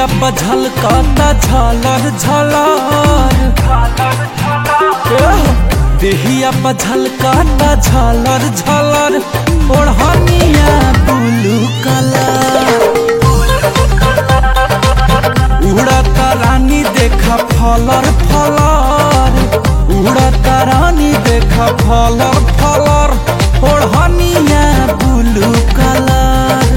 देहिया पर झलकता झलर झलर एह, देहिया पर झलकता झलर झलर ओढ़निया ब्लू कलर उड़ता रानी देखा फलर फलर उड़ता रानी देखा फलर फलर ओढ़निया ब्लू कलर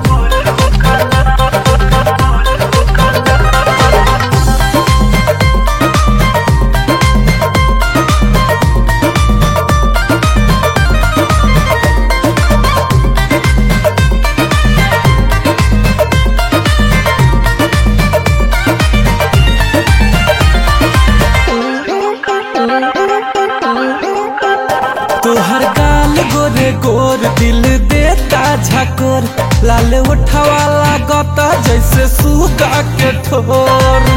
तोहर गाल गोरे गोर दिल देता झकोर लाल उठावा लागता जैसे सुगा के ठोर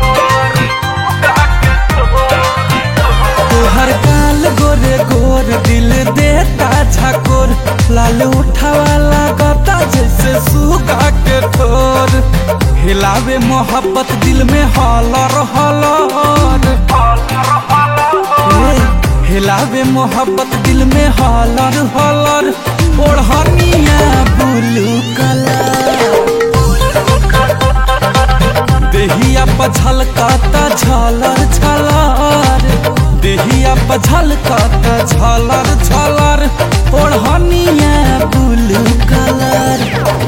तोहर गाल गोरे गोर दिल देता झकोर लाल उठावा लागता जैसे सुगा के ठोर हिलावे मोहब्बत दिल में हलर हलर ए, हिलावे मोहब्बत दिल में हलर हलर ओढ़निया ब्लू कलर देहिया पर झलकता झलर झलर देहिया पर झलकता झलर झलर ओढ़निया ब्लू कलर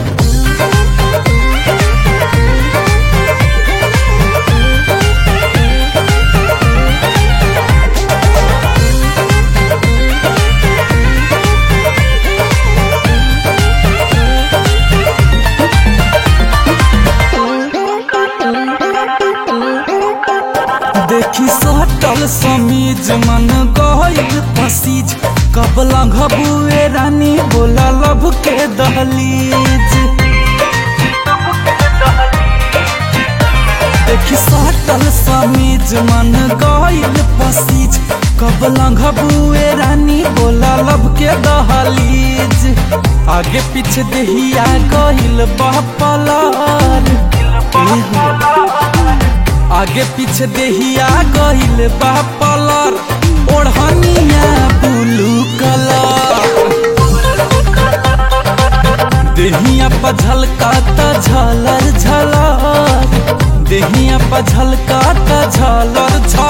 देखी सटल समीज मन गइल पसीज कब लंघबुए रानी बोला लब के दहलीज देखी सटल समीज मन गइल पसीज कब लंघबुए रानी बोला लब के दहलीज आगे पीछे देहिया गइल बपलर आगे पीछे देहिया गइल बा पलर ओढ़निया ब्लू कलर देहिया पर झलकाता झलर झलर देहिया पर झलकाता झलर झलर